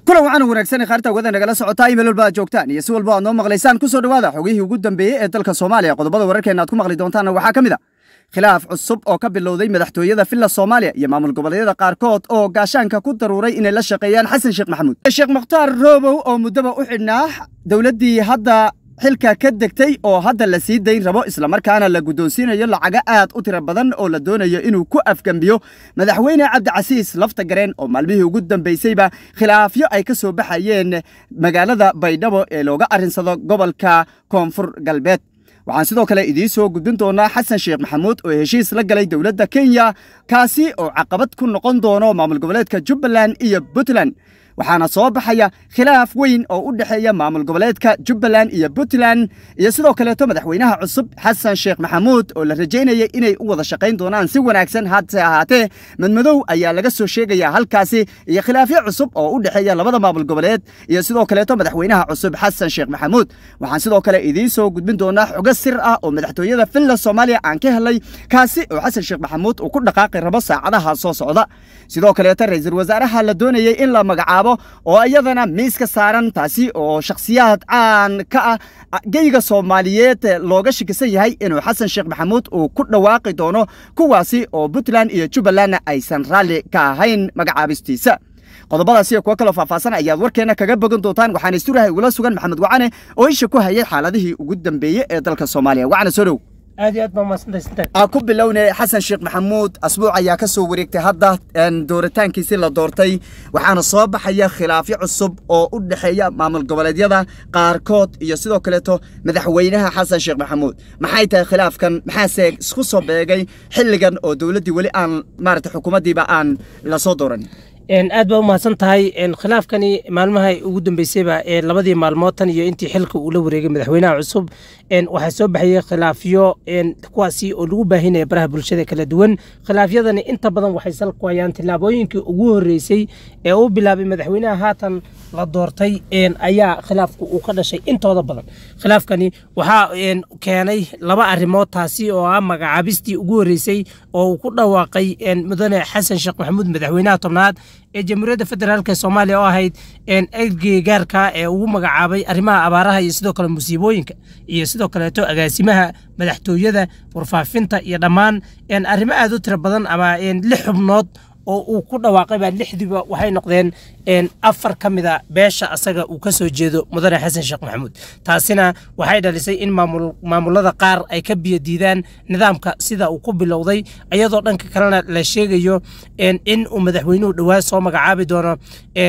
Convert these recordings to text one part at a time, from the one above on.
kulan waxaana wanaagsan khaarta wada nagala socotaa imeil walba aad joogtaan iyo si walba aad noo maqlaysaan ku soo dhowaada xogihii ugu dambeeyey ee dalka soomaaliya qodobada wararkeena aad ku maqli doontaanna waxaa ka mid a khilaaf cusub oo ka bilowday madaxtooyada villa soomaaliya iyo maamul goboleedyada qaarkood oo gaashaanka ku daruuray inay la shaqeeyaan xasan sheekh maxamuud sheekh mukhtaar roobow oo muddaba u xidhnaa dowladdii hadda xilka ka degtay oo hadda la sii dayn rabo islamarkaana la guddoonsiinayo lacago aad u tiro badan oo la doonayo inuu ku afgembiyo madaxweyne cabdicasiis lafta gareen oo maalmihii ugu dambaysayba khilaafyo ay ka soo baxayeen magaalada baydhabo ee looga arrinsado gobolka koonfur galbeed waxaan sidoo kale idiin soo gudbin doonaa xasan sheekh maxamuud oo heshiis la galay dowladda kenya kaasi oo caqabad ku noqon doono maamul goboleedka jubbaland iyo puntland waxaana soo baxaya khilaaf weyn oo u dhexeeya maamul goboleedka jubbaland iyo puntland iyo sidoo kaleeto madaxweynaha cusub xasan sheekh maxamuud oo la rajaynayay inay u wada shaqayn doonaan si wanaagsan hase ahaatee madmadow ayaa laga soo sheegaya halkaasi iyo khilaafyo cusub oo u dhexeeya labada maamul goboleed iyo sidoo kaleeto madaxweynaha cusub xasan sheekh maxamuud waxaan sidoo kale idiin soo gudbin doonaa xogo sir ah oo madaxtooyada villa soomaaliya aan ka helay kaasi oo xasan sheekh maxamuud uu ku dhaqaaqi rabo saacadaha soo socda sidoo kaleeto ra-iisul wasaaraha la doonayay in la magacaabo oo iyadana miiska saaran taasi oo shakhsiyaad caan ka ah geyga soomaaliyeed looga shakisan yahay inuu xasan sheekh maxamuud uu ku dhawaaqi doono kuwaasi oo puntland iyo jubbalandna aysan raalli ka ahayn magacaabistiisa qodobadaas iyo kuwo kaloo faahfaahsan ayaad warkeenna kaga bogan doontaan waxaana isturahay ugula sugan maxamed wacane oo isha ku hayay xaaladihii ugu dambeeyey ee dalka soomaaliya wacane soo dhow aad iyo aad baa mahadsantaysantay aan ku bilownay xasan sheekh maxamuud asbuuc ayaa ka soo wareegtay hadda dooritaankiisii la doortay waxaana soo baxaya khilaafyo cusub oo u dhexeeya maamul goboleedyada qaarkood iyo sidoo kaleeto madaxweynaha xasan sheekh maxamuud maxay tahay khilaafkan maxaase isku soo beegay xilligan oo dowladdii weli aan maarata xukuumaddiiba aan la soo dooranin aad baa u mahadsan tahay khilaafkani maalmaha ugu dambeysayba labadii maalmood tan iyo intii xilka uu la wareegay madaxweynaha cusub waxaa soo baxayay khilaafyo kuwaasi oo lagu baahinaya baraha bulshada kala duwan khilaafyadani inta badan waxay sal ku hayaan tillaabooyinkii ugu horreysay ee uu bilaabay madaxweynaha haatan la doortay ayaa khilaafku uu ka dhashay intooda badan khilaafkani waxaa keenay laba arrimood taasi oo ah magacaabistii ugu horreysay oo uu ku dhawaaqay mudane xasan sheekh maxamuud madaxweynaha tobnaad ee jamhuuriyadda federaalk soomaaliya oo ahayd ergey gaarka ee ugu magacaabay arrimaha abaaraha iyo sidoo kale musiibooyinka iyo sidoo kaleeto agaasimaha madaxtooyada warfaafinta iyo dhammaan arrimo aad u tiro badan ama lix xubnood oo uu ku dhawaaqay baa lixdiiba waxay noqdeen afar ka mida beesha asaga uu ka soo jeedo mudane xasan sheekh maxamuud taasina waxay dhalisay in maamulada qaar ay ka biyo diidaan nidaamka sida uu ku bilowday iyadoo dhanka kalena la sheegayo in uu madaxweynuhu dhowaa soo magacaabi doono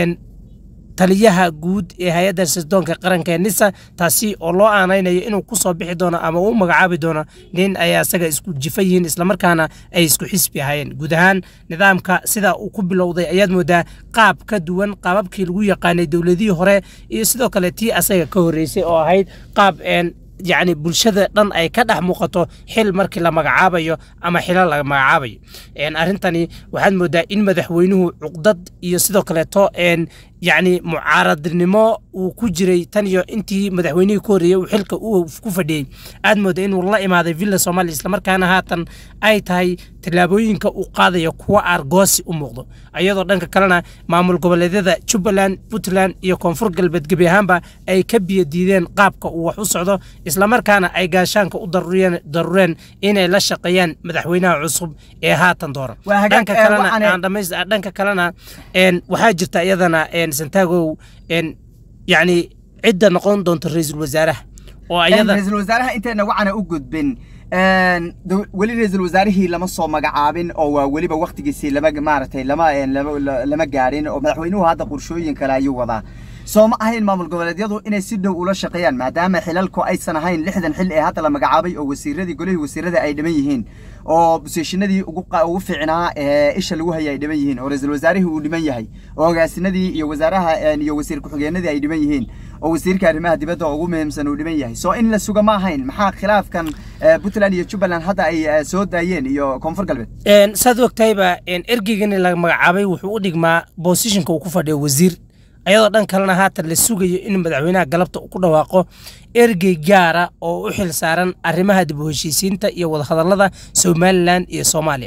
taliyaha guud ee hay-adda sirdoonka qaranka ee nisa taasi oo loo aanaynayo inuu ku soo bixi doono ama uu magacaabi doono nin ay asaga isku jifa yihiin islamarkaana ay isku xisbi ahayeen guud ahaan nidaamka sida uu ku bilowday ayaad moodaa qaab ka duwan qaababkii lagu yaqaanay dowladihii hore iyo sidoo kale tii asaga ka horreysay oo ahayd qaab yacni bulshada dhan ay ka dhex muuqato xil markii la magacaabayo ama xilo la magacaabayo arrintani waxaad moodaa in madaxweynuhu cuqdad iyo sidoo kaleeto yacni mucaaradnimo uu ku jiray tan iyo intii madaxweynihii ku horreeyey uu xilka uu ku fadhiyey aad mooda inuu la imaaday villa soomaaliya islamarkaana haatan ay tahay tallaabooyinka uu qaadaya kuwa aargoosi u muuqdo iyadoo dhanka kalena maamul goboleedyada jubbaland puntland iyo koonfur galbeed gebi ahaanba ay ka biyo diideen qaabka uu wax u socdo islamarkaana ay gaashaanka u darureen inay la shaqeeyaan madaxweynaha cusub ee haatan dooran dhanka kalena dhanka kalena waxaa jirta iyadana santagow yacni cidda noqon doonta ra-iisul wasaaraha oo ayada ra-iisul wasaaraha intayna wacana u gudbin weli ra-iisul wasaarihii lama soo magacaabin oo waa weliba waktigiisii lama maaragtay lama lama gaadhin oo madaxweynuhu hadda qorshooyin kale ayuu wadaa soo ma ahayn maamul goboleedyadu inay si dhow ula shaqeeyaan maadaama xilalku aysan ahayn lixdan xil ee hadda la magacaabay oo wasiiradii golihii wasiirada ay dhiman yihiin oo bosiishinadii ugu fiicnaa ee isha lagu hayay ay dhiman yihiin oo ra-iisul wasaarihii uu dhiman yahay oo agaasinadii iyo wasaaraha iyo wasiir ku-xigeenadii ay dhiman yihiin oo wasiirka arrimaha dibadda oo ugu muhiimsan uu dhiman yahay soo in la suga ma ahayn maxaa khilaafkan puntland iyo jubbaland hadda ay soo daayeen iyo koonfur galbeed saad ogtahayba ergeygani la magacaabay wuxuu u dhigmaa bosishinka uu ku fadhiyo wasiir ayadoo dhan kalena haatan la sugayo in madaxweynaha galabta uu ku dhawaaqo ergey gaara oo u xil saaran arrimaha dib u heshiisiinta iyo wadahadallada somalilan iyo soomaaliya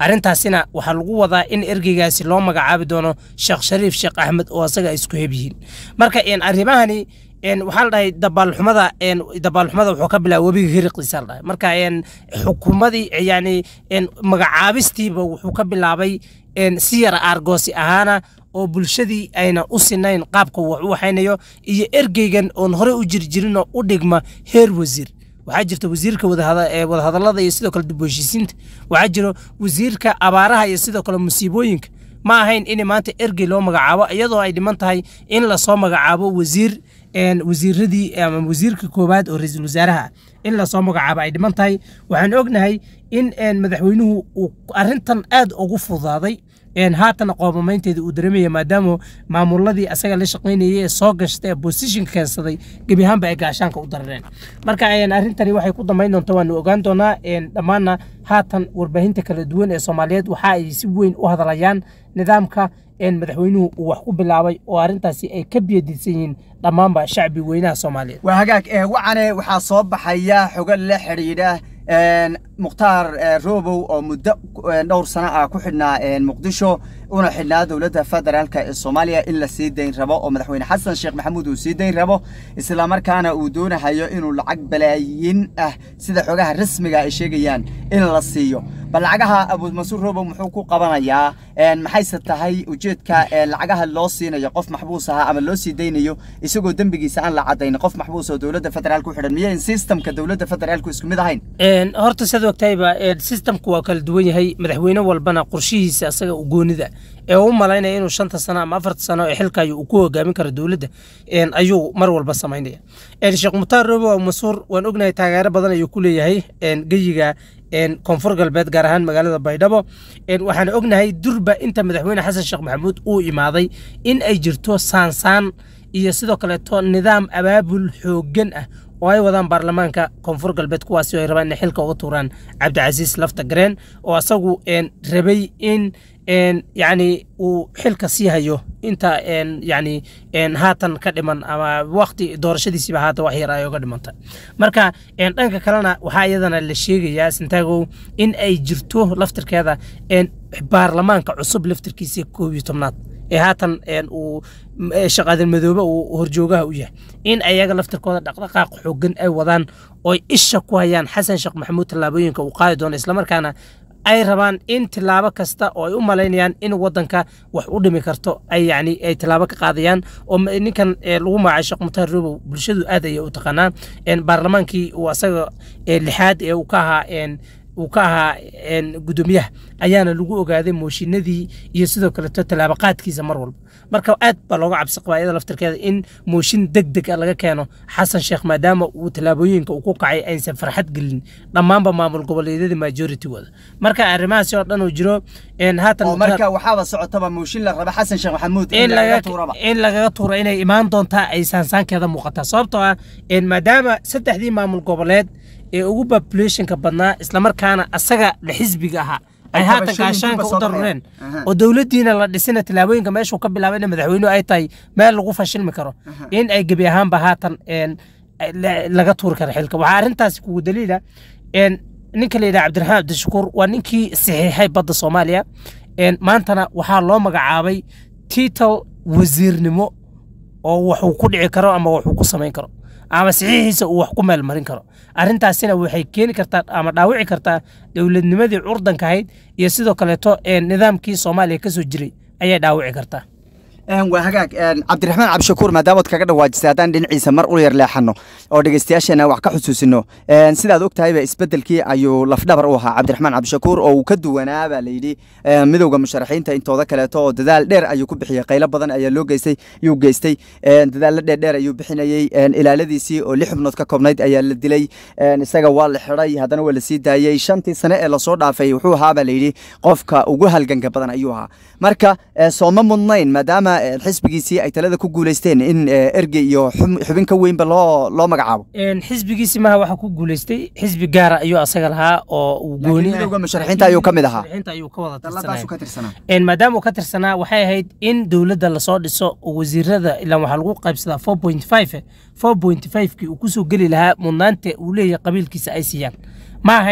arrintaasina waxaa lagu wadaa in ergeygaasi loo magacaabi doono sheekh shariif sheekh axmed oo asaga ay isku heb yihiin marka arrimahani waxaa la dhahay dabaalxumada dabaalxumada wuxuu ka bilaabay webiga hiriqiisa la dhahay marka xukuumadii yani magacaabistiiba wuxuu ka bilaabay si yara aargoosi ahaana oo bulshadii ayna u sinayn qaabka wax u waxaynayo iyo ergeygan oon horey u jirjirinoo u dhigma heer wasiir waxaa jirta wasiirka wadahadalada iyo sidoo kale dib u heshiisiinta waxaa jiro wasiirka abaaraha iyo sidoo kale musiibooyinka ma ahayn in maanta ergey loo magacaabo iyadoo ay dhiman tahay in lasoo magacaabo wasiir wasiiradii ama wasiirka koowaad oo ra-iisul wasaaraha ah in lasoo magacaabo ay dhiman tahay waxaan ognahay in madaxweynuhu uu arrintan aad ugu fudaaday haatana qoomamaynteeda uu dareemaya maadaama maamuladii asaga la shaqaynayay ee soo gashta ee bosishinka keensaday gebi ahaanba ay gaashaanka u darareen marka arrintani waxay ku dambayn doonta waanu ogaan doonaa dhammaanna haatan warbaahinta kala duwan ee soomaaliyeed waxa ay si weyn u hadlayaan nidaamka madaxweynuhu uu wax ku bilaabay oo arrintaasi ay ka biyadiidsan yihiin dhammaanba shacbi weynaha soomaaliyeed waa hagaag wacane waxaa soo baxaya xogo la xidhiidha mukhtaar robow oo muddo dhowr sano ah ku xidhnaa muqdisho una xidhnaa dowladda federaalk ee soomaaliya in la sii dayn rabo oo madaxweyne xasan sheekh maxamuud uu sii dayn rabo islamarkaana uu doonahayo inuu lacag balaayin ah sida xogaha rasmiga ay sheegayaan in la siiyo bal lacagaha abuumansuur robow muxuu ku qabanayaa maxayse tahay ujeedka lacagaha loo siinayo qof maxbuus ahaa ama loo sii daynayo isagoo dembigiisa aan la cadayn qof maxbuus oo dowladda federaalk u xidhan miyayn systemka dowladda federaalku isku mid ahayn horta siad ogtahayba systemku waa kala duwan yahay madaxweyne walbana qorshihiisa asaga u goonida ee u malaynaya inuu shanta sano ama afarta sano ee xilkayo uu ku hogaamin karo dowladda ayuu mar walba samaynaya sheekh mutaar robow masuur waan ognahay taageero badan ayuu ku leeyahay geyiga koonfur galbeed gaar ahaan magaalada baydhabo waxaan ognahay durba inta madaxweyne xasan sheekh maxamuud uu imaaday in ay jirto saansaan iyo sidoo kaleeto nidaam abaabul xooggan ah oo ay wadaan baarlamaanka koonfur galbeed kuwaasi ay rabaan inay xilka uga tuuraan cabdicasiis lafta gareen oo asagu rabay in yacni uu xilka sii hayo inta yacni haatan ka dhiman ama waqti doorashadiisiiba haatan wax yar ay uga dhimanta marka dhanka kalena waxaa iyadana la sheegayaa sintaagow in ay jirto laftirkeeda baarlamaanka cusub laftirkiisa koob iyo tobnaad ee haatan uu shaqaadan madoobe uu horjoogaha u yahay in ayaga laftirkooda dhaqdhaqaaq xoogan ay wadaan ooy isha ku hayaan xasan sheekh maxamuud tallaabooyinka uu qaadi doono islamarkaana ay rabaan in tilaabo kasta oo ay u malaynayaan in wadanka wax u dhimi karto ay yani ay tilaabo ka qaadayaan oo ninkan lagu magacay sheekh mutaar robow bulshadu aad ayay u taqaanaa baarlamaankii uu asaga lixaad ee uu ka ahaa uu ka ahaa gudoomiyaha ayaana lagu ogaaday mooshinadii iyo sidoo kaleeto tallaabaqaadkiisa mar walba marka aad baa looga cabsi qabaa iyada laftirkeeda in mooshin deg deg a laga keeno xasan sheekh maadaama uu tallaabooyinka uu ku kacay aysan farxad gelin dhammaanba maamul goboleedyada majoritygooda marka arrimahaasi oo dhan uu jiro haatan marka waxaaba socotaba mooshin la raba xasan sheekh maxamuud in lagaga tuuro inay imaan doontaa ay saansaankeeda muuqataa sababtoo ah maadaama saddexdii maamul goboleed ee ugu populationka badnaa islamarkaana asaga la xisbiga ahaa ay haatan gaashaanka u darureen oo dowladdiina la dhisina tallaabooyinka meeshuu ka bilaabay in madaxweynuhu ay tahay meel lagu fashilmi karo in ay gebi ahaanba haatan laga tuuri karo xilka waxaa arrintaasi kugu daliila ninka la yidhaha cabdiraxmaan cabdishakuur waa ninkii saxiixay badda soomaaliya maantana waxaa loo magacaabay tiital wasiirnimo oo waxuu ku dhici karo ama waxuu ku samayn karo ama saxiixiisa uu wax ku meel marin karo arrintaasina waxay keeni kartaa ama dhaawici kartaa dowladnimadii curdanka ahayd iyo sidoo kaleeto nidaamkii soomaaliya ka soo jiray ayay dhaawici kartaa waa hagaag cabdiraxmaan cabdishakuur maadaamaad kaga dhawaajisay haddaan dhinaciisa mar u yar leexano oo dhegeystayaasheena wax ka xusuusino sidaad og tahayba isbedelkii ayuu lafdhabar u ahaa cabdiraxmaan cabdishakuur oo uu ka duwanaa baa layidhi midowda musharaxiinta intooda kaleeto oo dadaal dheer ayuu ku bixiyey qaylo badan ayaa loo geystay yuu geystay dadaallo dheer dheer ayuu bixinayey ilaaladiisii oo lix xubnood ka koobnayd ayaa la dilay isaga waa la xidhay haddana waa la sii daayey shantii sane ee lasoo dhaafay wuxuu ahaa baa layidhi qofka ugu halganka badan ayuu ahaa marka sooma mudnayn maadaama xisbigiisii ay talada ku guuleysteen in ergey iyo xubin ka weynba loo loo magacaabo xisbigiisi maha waxa ku guuleystay xisbi gaara ayuu asaga lahaa oo uu goonimidowga musharaxiinta ayuu ka mid ahaa ayuu ka wada tirsanaa maadaama uu ka tirsanaa waxay ahayd in dowladda lasoo dhiso oo wasiirada ilaan waxaa lagu qaybsadaa four point five four point five kii uu kusoo geli lahaa mudnaanta uu leeyahay qabiilkiisa ay siiyaan ma ahayn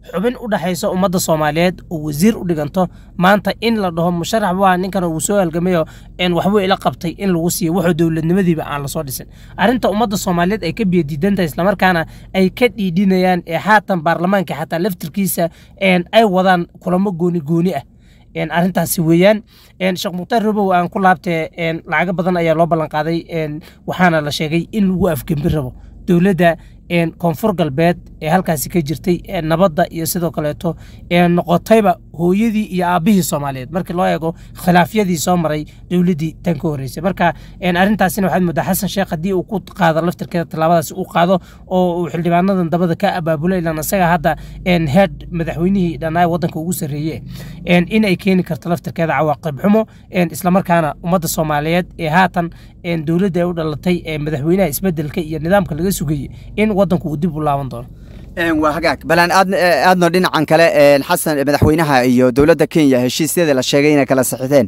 xubin u dhexaysa ummadda soomaaliyeed oo wasiir u dhiganto maanta in la dhaho musharax waa ninkan uu soo halgamayo waxbuu ila qabtay in lagu siiyo wuxuu dowladnimadiiba aan lasoo dhisin arrinta ummadda soomaaliyeed ay ka biyadiidantahay islamarkaana ay ka dhiidhinayaan ee haatan baarlamaanka xataa laftirkiisa ay wadaan kulamo gooni gooni ah arrintaasi weeyaan sheekh mukhtaar robow aan ku laabtee lacago badan ayaa loo ballan qaaday waxaana la sheegay in lagu afgembi rabo dowladda koonfur galbeed ee halkaasi ka jirtay nabadda iyo sidoo kaleeto noqotayba hooyadii iyo aabbihii soomaaliyeed markii loo eego khilaafyadii soo maray dowladdii tan ka horreysay marka arrintaasina waxaad moodaa xasan sheekh haddii uu ku qaado laftirkeeda tallaabadaasi uu qaado oo uu xildhibaanadan dabada ka abaabulay ilan isaga hadda head madaxweynihii dhanaa waddanka ugu sarreeye in ay keeni karto laftirkeeda cawaaqib xumo islamarkaana ummadda soomaaliyeed ee haatan dowladda ay u dhalatay ee madaxweynaha isbedelka iyo nidaamka laga sugayey in waddanku uu dib u laaban doono waa hagaag balaan aadno dhinacan kale xasan madaxweynaha iyo dowladda kenya heshiisyada la sheegay inay kala saxiixdeen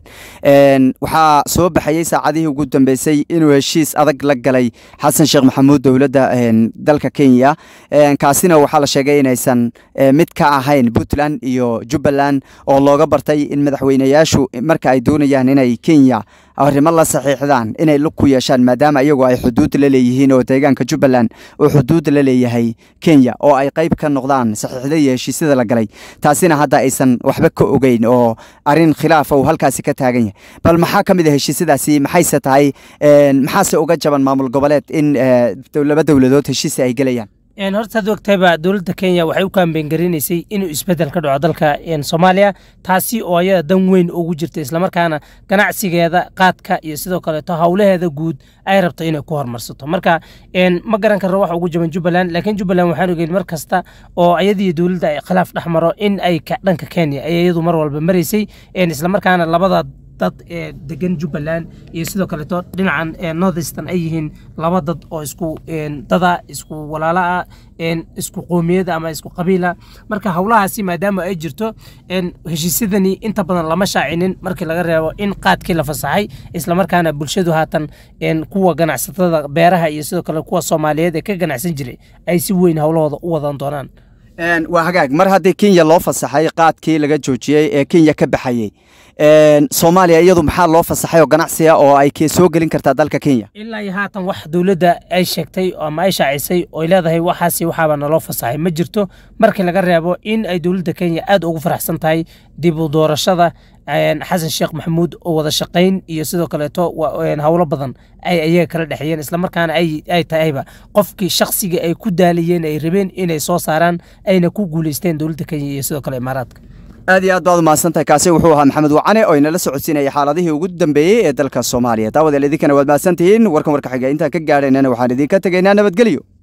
waxaa soo baxayey saacadihii ugu dambeysay inuu heshiis adag la galay xasan sheekh maxamuud dowladda dalka kenya kaasina waxaa la sheegay inaysan mid ka ahayn puntland iyo jubbaland oo looga bartay in madaxweynayaashu marka ay doonayaan inay kenya arrimo la saxiixdaan inay lug ku yeeshaan maadaama iyagu ay xuduud la leeyihiin oo deegaanka jubbaland uu xuduud la leeyahay kenya oo ay qayb ka noqdaan saxiixda iyo heshiisyada la galay taasina hadda aysan waxba ka ogeyn oo arrin khilaafa uu halkaasi ka taagan yahay bal maxaa ka mid a heshiisyadaasi maxayse tahay maxaase uga jaban maamul goboleed in laba dowladood heshiisi ay gelayaan horta ad ogtayba dowladda kenya waxay u kaambeyn garinaysay inuu isbeddel ka dhaco dalka soomaaliya taasi oo ayada dan weyn ugu jirta islamarkaana ganacsigeeda qaadka iyo sidoo kaleeto howlaheeda guud ay rabto inay ku horumarsato marka ma garan karno wax ugu jaban jubbaland laakiin jubbaland waxaan ogeyn mar kasta oo ayadiiyo dowladda ay khilaaf dhex maro in ay dhanka kenya ay iyadu mar walba maraysay islamarkaana labada dad ee degan jubbaland iyo sidoo kaleeto dhinacan northeastern ay yihiin laba dad oo isku dada isku walaala ah isku qoomiyada ama isku qabiila marka howlahaasi maadaama ay jirto heshiisyadani inta badan lama shaacinin markii laga reebo in qaadkii la fasaxay islamarkaana bulshadu haatan kuwa ganacsatada beeraha iyo sidoo kale kuwa soomaaliyeed ee ka ganacsan jiray ay si weyn howlahooda u wadan doonaan waa hagaag mar haddii kenya loo fasaxay qaadkii laga joojiyey ee kenya ka baxayey soomaaliya iyadu maxaa loo fasaxay oo ganacsiga oo ay soo gelin kartaa dalka kenya ilaa iyo haatan wax dowladda ay sheegtay ama ay shaacisay oy leedahay waxaasi waxaaba naloo fasaxay ma jirto markii laga reebo in ay dowladda kenya aad ugu faraxsan tahay dib u doorashada xasan sheekh maxamuud oo wada shaqayn iyo sidoo kaleeto howlo badan ay ayaga kala dhexeeyeen islamarkaana ay tahayba qofkii shakhsiga ay ku daalayeen ay rabeen inay soo saaraan ayna ku guuleysteen dowladda kenya iyo sidoo kale imaaraadka aad iyo aad baad umahadsantahay kaasi wuxuu ahaa maxamed wacane oo inala socodsiinaya xaaladihii ugu dambeeyey ee dalka soomaaliya daawadeel idinkana waad mahadsantihiin warkan warka xiga intaan ka gaadhaynana waxaan idinka tegaynaa nabadgelyo